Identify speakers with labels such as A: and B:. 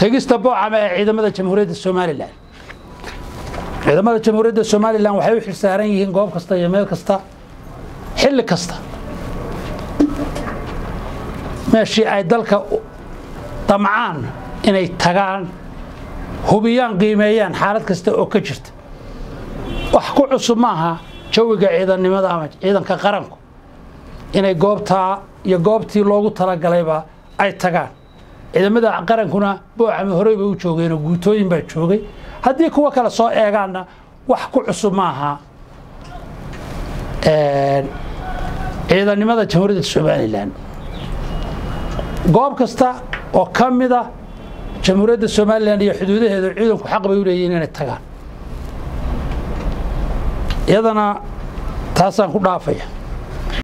A: tegista boocama ee ciidamada jamhuuriyadda somalilan ciidamada jamhuuriyadda somalilan waxay u xilsaaran yihiin goob kasta iyo meel kasta xilli kasta meeshii ay dalka damcaan inay tagaan hubiyaan qiimeeyaan xaalad kasta oo ka jirta wax ku cusub maaha jawiga ciidannimada ama ciidanka qaranku inay goobtaa iyo goobtii loogu talagalayba ay tagaan ciidamada qarankuna boocama horey bay u joogeenoo guutooyin baa joogay haddii kuwa kale soo eegaanna wax ku cusub maaha ciidannimada jamhuuriyadda somalilan goob kasta oo ka mida jamhuuriyadda somalilan iyo xuduudaheedu ciidanku xaq bay u leeyihin inay tagaan iyadana taasaan ku dhaafaya